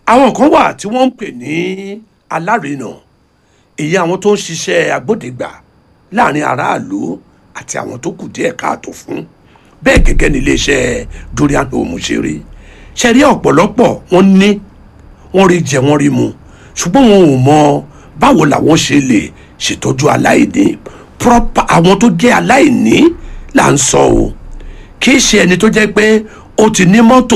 àwọn kan wà tí wọ́n ń pè ní alárinà èyí àwọn tó ń ṣiṣẹ́ agbódegbà láàrin aráàlú àti àwọn tó kù díẹ̀ káàtó fún bẹ́ẹ̀ gẹ́gẹ́ ní iléeṣẹ́ dorian home ṣe rí ṣe rí ọ̀pọ̀lọpọ̀ wọ́n ní wọ́n rí jẹ wọ́n rí mu ṣùgbọ́n wọn ò mọ báwo làwọn ṣe lè ṣètọ́jú aláìní proper àwọn tó jẹ́ aláìní là ń sọ o kì í ṣe ẹni tó jẹ́ pé ó ti ní mọ́tò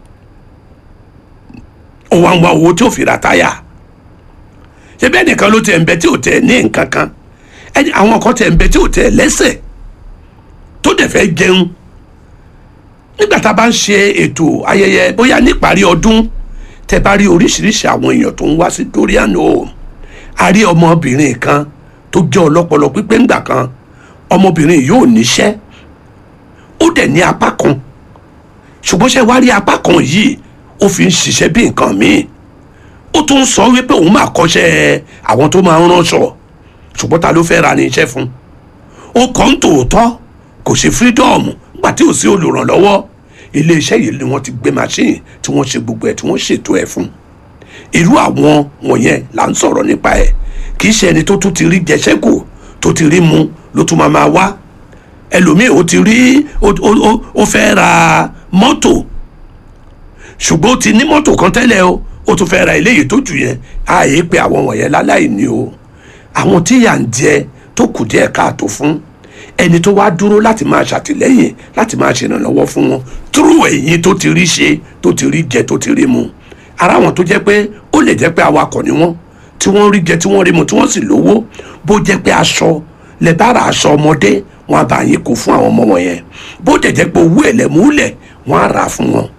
ó wá ń wá owó tí ó fi ra táyà ṣe bẹ́ẹ̀ nìkan ló tẹ̀ ń bẹ tí ò tẹ̀ ní nǹkan kan ẹni àwọn kan tẹ̀ ń bẹ tí ò tẹ̀ lẹ́sẹ̀ tó dẹ̀ fẹ́ jẹun nígbà tá a bá ń ṣe ètò ayẹyẹ bóyá níparí ọdún tẹ bá rí oríṣiríṣi àwọn èèyàn tó ń wá sí dorian home a rí ọmọbìnrin kan tó jẹ́ ọlọ́pọlọ pípé ńgbà kan ọmọbìnrin yóò níṣẹ́ ó dẹ̀ ní apá kan ṣùgbọ́n ṣe wá rí apá kan yìí ó fi ń ṣiṣẹ́ bí nǹkan míì ó tún sọ wípé òun máa kọ́ṣẹ́ àwọn tó máa ń ránṣọ ṣùgbọ́n ta ló fẹ́ ra ní iṣẹ́ fún ó kọ́ ń tòótọ́ kò ṣe freedom nígbà tí ò sí olùrànlọ́wọ́ iléeṣẹ́ yìí ni wọ́n ti gbé machine tí wọ́n ṣe gbogbo ẹ̀ tí wọ́n ṣètò ẹ̀ fún irú àwọn wọ̀nyẹn là ń sọ̀rọ̀ nípa ẹ̀ kì í ṣe ẹni tó tún ti rí jẹṣẹ́kù tó ti rí mu ló tún máa máa wá ẹlòmíì ó ti rí ó fẹ́ ra mọ́tò ṣùgbọ́n ó ti ní mọ́tò kan tẹ́lẹ̀ o ó tún fẹ́ ra eléyìí tó jù yẹn ààyè pé àwọn wọ̀nyẹn láláì ní o àwọn tí yà ń jẹ tó kù díẹ̀ káàtó fún ẹni tó wá dúró láti máa ṣàtìlẹ́yìn láti máa ṣèrànlọ́wọ́ fún wọn túrú ẹ̀yìn tó ti rí ṣe tó ti rí jẹ tó ti rí mu ara wọn tó jẹ́ pé ó lè jẹ́ pé awakọ̀ ni wọ́n tí wọ́n rí jẹ tí wọ́n rí mu tí wọ́n sì lówó bó jẹ́ pé aṣọ lẹ bá ra aṣọ ọmọdé wọn á bá yín kó fún àwọn ọmọ wọn yẹn bó dẹ̀ jẹ́ pé owó ẹ̀lẹ́múlẹ̀ wọn á rà fún wọn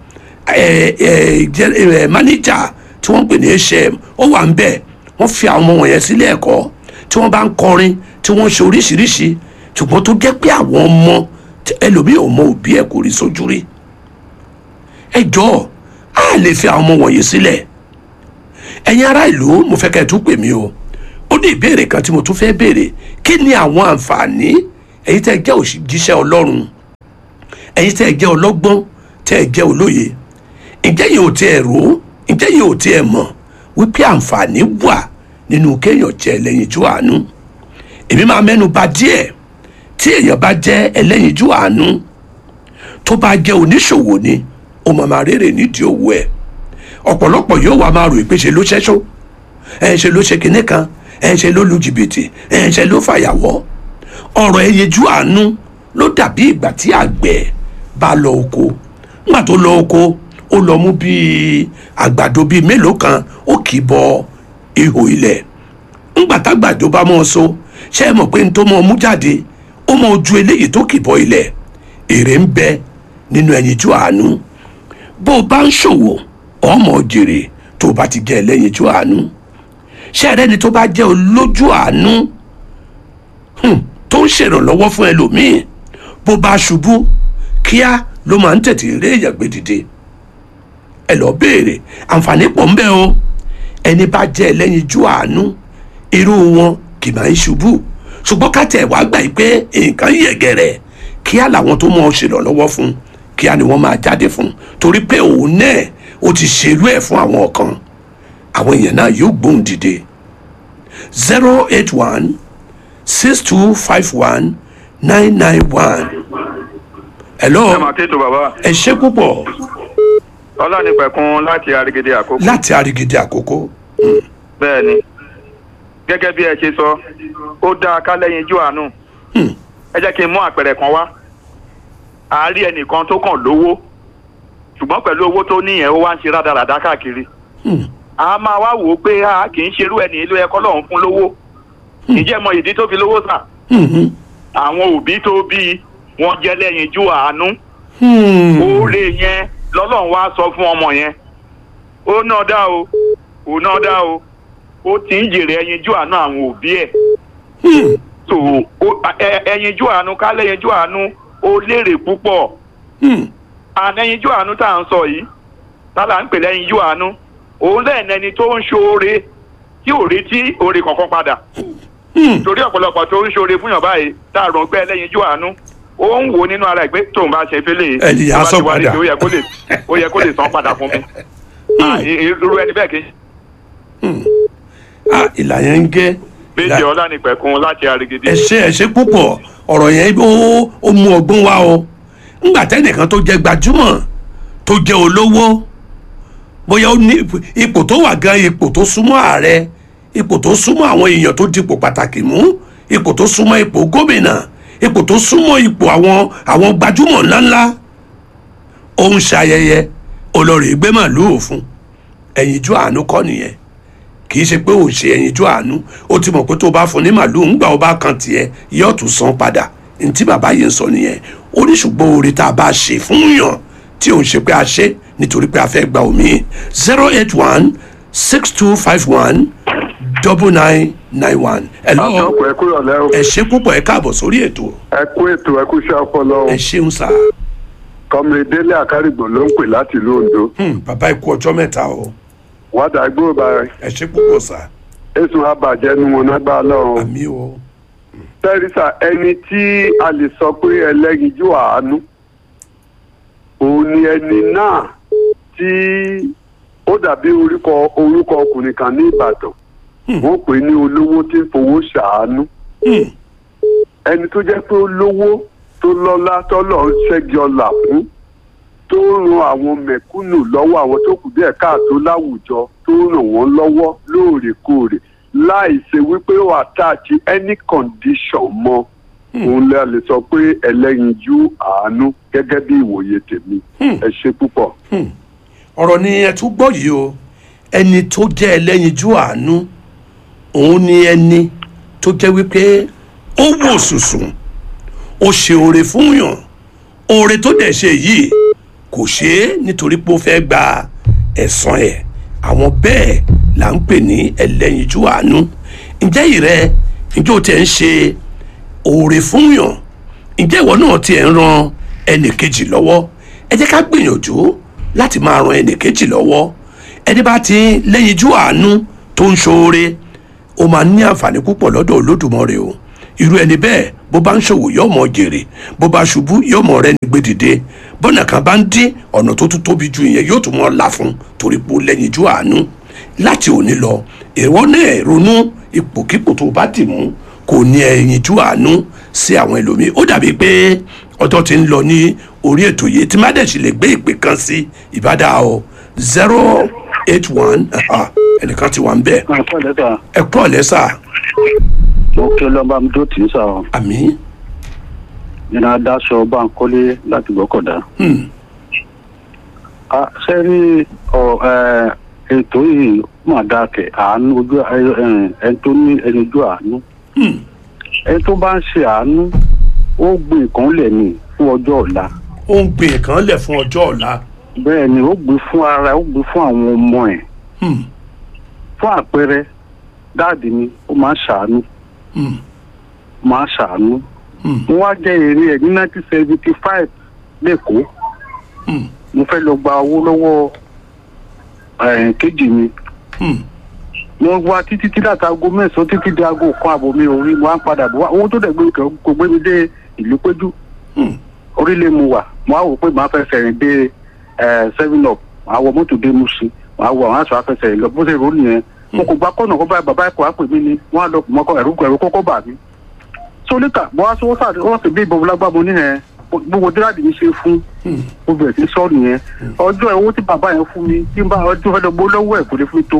mánéjà tí wọ́n pè ní hm ó wà ń bẹ̀ wọ́n fi àwọn ọmọ wọn yẹn sílé ẹ̀kọ́ tí wọ́n bá ń kọrin tí wọ́n ń ṣe oríṣiríṣi ṣùgbọ́n tó jẹ́ pé àwọn ọmọ ẹlòmíì ò mọ òbí ẹ̀ kò rí sójú rí ẹ jọ̀ọ́ a lè fi àwọn ọmọ wọ̀nyí sílẹ̀ ẹ̀yin ará ìlú mo fẹ́ kẹ́ ẹ tún pè mí o ó ní ìbéèrè kan tí mo tún fẹ́ béèrè kí ni àwọn àǹfààní ẹ̀yin tẹ́ ẹ jẹ́ òjíṣẹ́ ọlọ́run ẹ̀yin tẹ́ ẹ jẹ́ ọlọ́gbọ́n tẹ́ ẹ jẹ́ olóye ǹjẹ́ yìí ò tiẹ̀ rò ó ǹjẹ́ yìí ò tiẹ̀ mọ̀ wípé àǹfààní wà nínú kéèyàn jẹ́ ẹlẹ́yinjú àánú èmi máa mẹ́nu bà díẹ̀ tí èèyàn bá jẹ́ ẹlẹ́yinjú àánú tó bá jẹ́ oníṣòwò ni ó máa máa rèrè nídìí owó ẹ̀ ọ̀pọ̀lọpọ̀ yóò wá máa rò pé ṣe ló ṣẹ́ṣó ẹ̀ ṣe ló ṣe kinní kan ẹ̀ ṣe ló lu jìbìtì ẹ̀ ṣe ló fàyàwọ́ ọ̀rọ̀ ẹyinjú àánú ló dàbí ìgbà tí àgbẹ̀ bá lọ oko nígbà tó lọ oko ó lọ mú bíi àgbàdo bíi mélòó kan ó kì í bọ ihò ilẹ̀ ńgbà tágbàdo bá mọ́ ọ so ṣé ẹ mọ̀ pé n tó mọ́ ọ mú jáde ó mọ ojú eléyìí tó kì í bọ ilẹ̀ èrè ń bẹ nínú ẹyinjú àánú bó o bá ń ṣòwò ọmọ jèrè tó o bá ti jẹ́ ẹlẹ́yinjú àánú ṣé ẹ rẹ́ni tó bá jẹ́ olójú àánú tó ń ṣèrànlọ́wọ́ fún ẹlòmíì bó bá ṣubú kíá ló máa ń tètè rí èèyàn gbé dìde ẹ lọ béèrè àǹfààní pọ̀ ń bẹ o ẹni bá jẹ́ ẹlẹ́yinjú àánú irú wọn kì máa ń ṣubú ṣùgbọ́n ká tẹ̀ wá gbà pé nǹkan yẹ̀gẹ̀rẹ̀ kíá làwọn tó mọ̀ ọ́ ṣèrànlọ́wọ́ fún kíá ni wọ́n máa jáde fún torí pé òun náà ó ti ṣerú ẹ̀ fún àwọn kan àwọn èèyàn náà yóò gbóhùn dìde zero eight one six two five one nine nine one. hello ẹ máa tètò bàbá ẹ ṣé púpọ̀ ọlánìpẹ̀kun láti arigede àkókò láti àrígidì àkókò. bẹ́ẹ̀ ni gẹ́gẹ́ bí ẹ ṣe sọ ó dáa ká lẹ́yìn ijó àánú Hmm. ẹ jẹ́ kí n mú àpẹẹrẹ kan wá a rí ẹnìkan tó kàn lówó ṣùgbọ́n pẹ̀lú owó tó níyẹn ó wá ń ṣe rádaràdá káàkiri Hmm. a máa wá wò ó pé a kì í ṣerú ẹni ìlú ẹ̀kọ́ lọ́hún fún lówó ìjẹ́ mọ ìdí tó fi lówó sà Hmm. àwọn òbí tó bí wọn jẹ́ lẹ́yìn ijó àánú Hmm. oore yẹn lọ́lọ́run wá sọ fún ọmọ yẹn ó náà dá o ó náà dá o ó ti ń jèrè ẹyinjú àánú àwọn òbí ẹ̀ Hmm. so ó- ẹ- ẹyinjú àánú kálẹ̀ ẹyinjú àánú ó lérè púpọ̀ Hmm. ànẹyinjú àánú tá à ń sọ yìí tálà ń pè lẹ́yinjú àánú òun lẹ́yìn ẹni tó ń ṣoore tí ò retí oore kankan padà Hmm. torí ọ̀pọ̀lọpọ̀ tó ń ṣoore fún yàn báyìí tá a rò pé ẹlẹ́yinjú àánú ó ń wò nínú ara ẹ̀ pé tóun bá ṣe fẹ́lẹ̀ Ẹni yà á tó bá sọ ti wá padà. nídìí, ó yẹ kó lè ó yẹ kó lè san padà fún mi Ah, i- irú ẹni bẹ́ẹ̀ kì í ah ìlà yẹn ń gẹ́ méjì ọlá ní pẹ̀kun láti arigidi. ẹ ṣe ẹ ṣe púpọ̀ ọ̀rọ̀ yẹn ó ó mú ọgbọ́n wá o ńgbà tẹ́nìkan tó jẹ́ gbajúmọ̀ tó jẹ́ olówó bóyá ó ní ipò- ipò tó wà gan ipò tó súnmọ́ ààrẹ ipò tó súnmọ́ àwọn èèyàn tó dipò pàtàkì mú ipò tó súnmọ́ ipò gómìnà ipò tó súnmọ́ ipò àwọn àwọn gbajúmọ̀ ńláńlá ó ń ṣayẹyẹ olórí gbé màlúù fún ẹ̀yinjú àánú kọ́ nìyẹn kì í ṣe pé ò ṣe ẹ̀yinjú àánú ó ti mọ̀ pé tó bá fún ní màlúù ńgbà ó bá kan tiẹ̀ yóò tún san padà ntí bàbá yìí ń sọ nìyẹn ó ní ṣùgbọ́n oore tá a bá ṣe fún yàn tí ò ń ṣe pé a ṣe nítorí pé a fẹ́ gba omi zero eight one six two five one double nine nine one. ẹ lọ àtọkùn ẹ kúrò lẹ o ẹ ṣe púpọ̀ ẹ káàbọ̀ sórí ètò ẹ kú ètò ẹ kú iṣẹ́ ọpọlọ o ẹ ṣeun sá kọmìnrin délé àkárìgbò ló ń pè láti ìlú ondo Hmm, bàbá ikú ọjọ́ mẹ́ta o wádà gbóòbá ẹ ṣe púpọ̀ sá èsùn abàjẹ́ nu wọn nágbà lọ́rùn àmì o tẹ́rísà ẹni tí a lè sọ pé ẹlẹ́yinjú àánú òun ni ẹni náà tí ó dàbí orúkọ orúkọ ọkùnrin kan ní ìbàdàn wọ́n pè ní olówó tí ń fowó ṣàánú Hmm, ẹni tó jẹ́ pé ó lówó tó lọ́lá tọ́lọ̀ ń ṣẹ́gi ọlà fún tó ń ran àwọn mẹ̀kúnnù lọ́wọ́ àwọn tó kù díẹ̀ káàtó láwùjọ tó ń ràn wọ́n lọ́wọ́ lóòrèkóòrè láì ṣe wípé ó àtàkì any condition mọ́ òun lè lè sọ pé ẹlẹ́yinjú àánú gẹ́gẹ́ bí ìwòye tèmi ẹ ṣe púpọ̀. ọ̀rọ̀ ni ẹ tún gbọ́ yìí o ẹni tó jẹ́ ẹlẹ́yinjú àánú òun ni ẹni tó jẹ́ wípé ó wò sùsùn ó ṣe oore fún yàn oore tó dẹ̀ ṣe yìí kò ṣe é nítorí pé ó fẹ́ gba ẹ̀san ẹ̀ àwọn bẹ́ẹ̀ là ń pè ní ẹlẹ́yinjú àánú ǹjẹ́ ìrẹ́ ǹjẹ́ o tẹ̀ ń ṣe oore fún yàn ǹjẹ́ ìwọ náà tiẹ̀ ń ran ẹnì kejì lọ́wọ́ ẹ jẹ́ ká gbìyànjú láti máa ran ẹnì kejì lọ́wọ́ ẹni bá ti lẹ́yinjú àánú tó ń ṣoore ó máa ní àǹfààní púpọ̀ lọ́dọ̀ olódùmarè o irú ẹni bẹ́ẹ̀ bó bá ń ṣòwò yóò mọ jèrè bó bá ṣubú yóò mọ rẹ́ni gbé dìde bọ́nà kan bá ń dín ọ̀nà tó tún tóbi ju ìyẹn yóò tún mọ́ la fún torí pé ó lẹ́yinjú àánú láti òní lọ ìwọ náà ronú ipòkípò tó bá dì mú kò ní ẹyinjú àánú sí àwọn ẹlòmíì ó dàbí pé ọjọ́ ti ń lọ ní orí ètò yìí tí má dẹ̀ sì lè gbé ìpè kan sí ìbádá o zero eight one ẹnìkan ti wà ń bẹ̀ àpò lẹ́tà ẹ kúrọ̀ lẹ́sà mo kí ọlọ́ba mi tó tì í sà ọ́ àmì nínú adáṣọ báńkọ́lé láti gbọ́kọ̀dá. hmm, a ṣe rí ọ ẹ ètò yìí mà dákẹ́ àánú ojú ẹ ẹ ẹni tó ní ẹni ojú àánú hmm, ẹni tó bá ń ṣe àánú ó gbé nǹkan lẹ̀ ní fún ọjọ́ ọ̀la ó ń gbé nǹkan lẹ̀ fún ọjọ́ ọ̀la bẹ́ẹ̀ ni ó gbé fún ara ẹ̀ ó gbé fún àwọn ọmọ ẹ̀ hmm, fún àpẹẹrẹ dáàdì mi ó máa ń ṣàánú hmm, máa ń ṣàánú hmm, mo wá jẹ́ èrè ẹ̀ ní nineteen seventy five lẹ́kọ̀ọ́ hmm, mo fẹ́ lọ gba owó lọ́wọ́ ẹ̀, kejì mi hmm, wọ́n wá títí tí láti aago mẹ́sàn-án títí di aago kan àbọ̀ mi ò rí mo á ń padà bọ̀ wá owó tó dẹ̀ gbé kẹ́ kò gbé mi dé ìlú péjú hmm, orílẹ̀ mo wà mo á wò pé màá fẹ́ fẹ̀rìn dé ẹ̀, seven up màá wọ mọ́tò dé Mùṣín màá wọ àwọn aṣọ afẹsẹ̀ lọ bó ṣe rò ó nìyẹn mo kò gba kọ́nà kó báyìí bàbá ẹ̀kọ́ àpè mí ni wọ́n á lọ mọ́kọ ẹ̀rú ẹ̀rú kọ́kọ́ bà mí. so níta mo wá sọ sáà wọ́n sì bí ìbọn lágbá mo ní ẹ̀ gbogbo díráàdì mi ṣe fún hmm, mo bẹ̀rẹ̀ sí sọ nìyẹn ọjọ́ ẹ̀ owó tí bàbá yẹn fún mi tí n bá ọjọ́ fẹ́ lọ gbó lọ́wọ́ ẹ̀ kò lè fún mi tó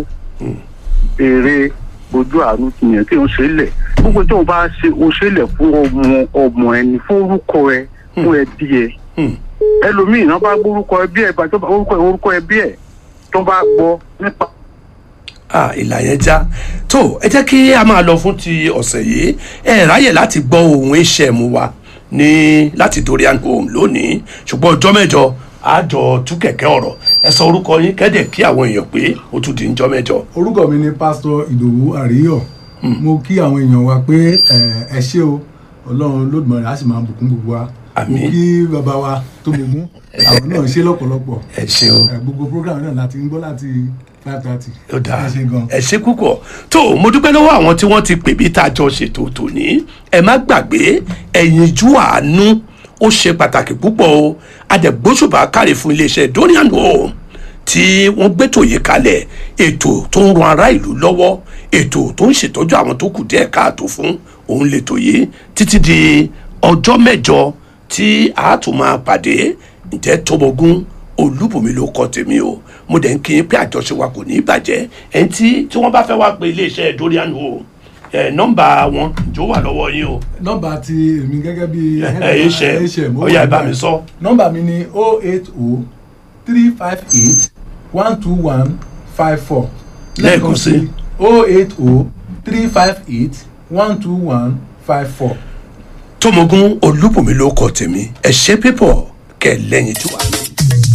èrè ojú àánú tìyẹn tí o ṣe lẹ̀ gbogbo tí o bá ṣe o ṣe lẹ̀ fún ọmọ ọmọ ẹni fún orúkọ ẹ fún ẹbí ẹ hmm. ẹlòmíì náà bá gbórúkọ ẹbí ẹ bá tó bá orúkọ orúkọ ẹbí ẹ tó bá gbọ́ nípa ah ìlà yẹn já tó ẹ jẹ́ kí a máa lọ fún ti ọ̀sẹ̀ yìí ẹ ráyè láti gbọ́ ohun iṣẹ́ mu wa ní láti Dorian home lónìí ṣùgbọ́n ọjọ́ mẹ́jọ àjọ tú kẹ̀kẹ́ ọ̀rọ̀ ẹ sọ orúkọ yín kẹ́dẹ̀ kí àwọn èèyàn pé ó tún di ńjọ́ mẹ́jọ. orúkọ mi ni pásítọ̀ ìdòwú àríyọ̀ mo kí àwọn èèyàn wa pé ẹ, ẹ ṣé o ọlọ́run lódùmarè á sì máa bùkún gbogbo wa mo Àmín. kí bàbá wa tó gbogbo àwọn náà ṣe lọ́pọ̀lọpọ̀ ẹ ṣeun ẹ, gbogbo program náà láti ń gbọ́ láti five thirty ó dáa ẹ ṣe gan. ẹ ṣe púpọ̀ tó mo dúpẹ́ lọ́wọ́ àwọn tí wọ́n ti pè bí tá a jọ ṣètò tòní ẹ má gbàgbé ẹ̀yinjú àánú ó ṣe pàtàkì púpọ̀ o adẹ̀gbóṣùbà káre fún iléeṣẹ́ Dorian home tí wọ́n gbétò yìí kalẹ̀ ètò tó ń ran ará ìlú lọ́wọ́ ètò tó ń ṣètọ́jú àwọn tó kù díẹ̀ káàtó fún òun lètò yìí títí di ọjọ́ mẹ́jọ tí a tún máa pàdé ǹjẹ́ tọmọgún olúbùnmi ló kọ tèmi o mo dẹ̀ ń kí yín pé àjọṣe wa kò ní í bàjẹ́ ẹni tí tí wọ́n bá fẹ́ wá pe iléeṣẹ́ dorian o ẹ nọ́mbà wọn jọ wà lọ́wọ́ yín o nọ́mbà ti èmi gẹ́gẹ́ bí ẹ ṣe ó yá ẹ bá mi sọ. nọ́mbà mi ni o eight o three five eight one two one five four Lẹ́ẹ̀kan sí. o eight o three five eight one two one five four. tọmọgún olúbùnmi ló kọ tèmi ẹ ṣe pípọ̀ kẹ lẹ́yìn tí wà.